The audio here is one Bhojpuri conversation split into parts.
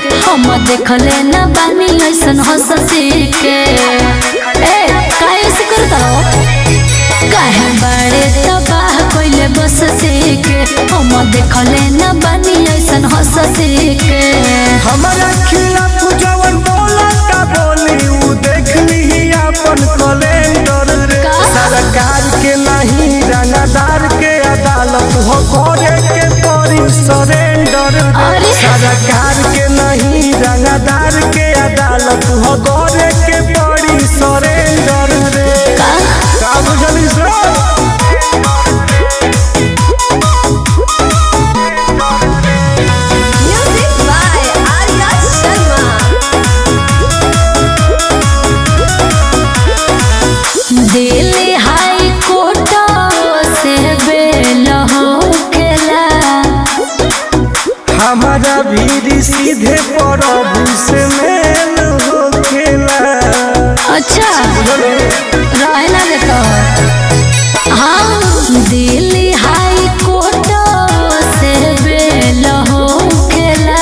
हम देखले न बानी ऐसन हंसी के ए काहे ऐसे करता हो काहे बड़े तबाह कोइले बस के हम देखले न बानी ऐसन हंसी के हमारा खिलाफ जवन बोला का बोली उ देख ली अपन कैलेंडर रे का? सरकार के नहीं रंगदार के अदालत हो करे के पड़ी सरेंडर रे अरे। सरकार के नहीं रंगदार के अदालत हो करे के पड़ी सरेंडर रे का का बुझली sir Music by Arya Sharma. Delhi high court से बेल होकेला हमारा भी सीधे प्रभु से मेल होखेला अच्छा रहे ना देता हाँ दिल्ली हाई कोर्ट से बेल होकेला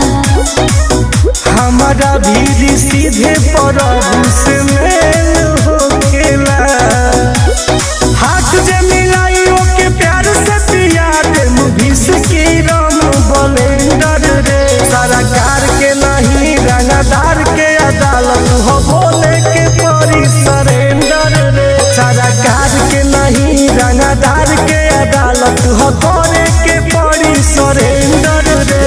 हमारा भी सीधे प्रभु से मेल होखेला हाथ जे मिलाई ओके प्यार से पिया दे मुभिस की राम बलेंडर रे सरकार के नहीं रंगदार के अदालत हो बोले के परी सरेंडर रे सरकार के नहीं रंगदार के अदालत हो करे के परी सरेंडर रे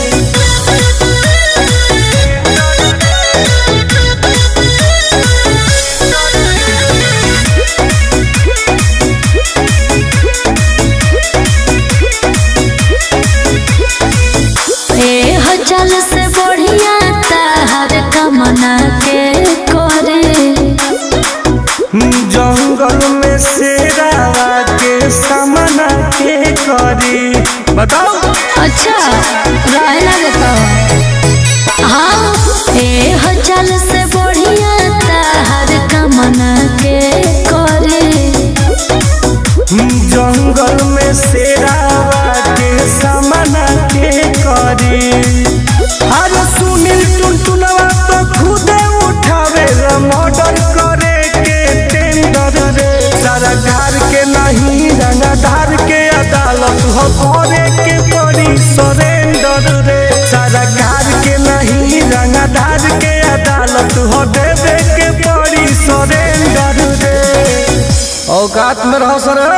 ए हो चल से बढ़िया ताहर कमना के करे जंगल में शेरावा के सामना के करी बताओ अच्छा रहे ना देता हाँ ए हो चल से बढ़िया ताहर कमना के करे जंगल में शेरावा के सामना के करी अरे सुनील टुनटुनवा तो खुदे उठावे मर्डर करे के टेंडर रे सरकार के नहीं रंगदार के अदालत हो करे के पड़ी सरेंडर रे सरकार के नहीं रंगदार के अदालत हो देवे के पड़ी सरेंडर रे औकात में रहो सर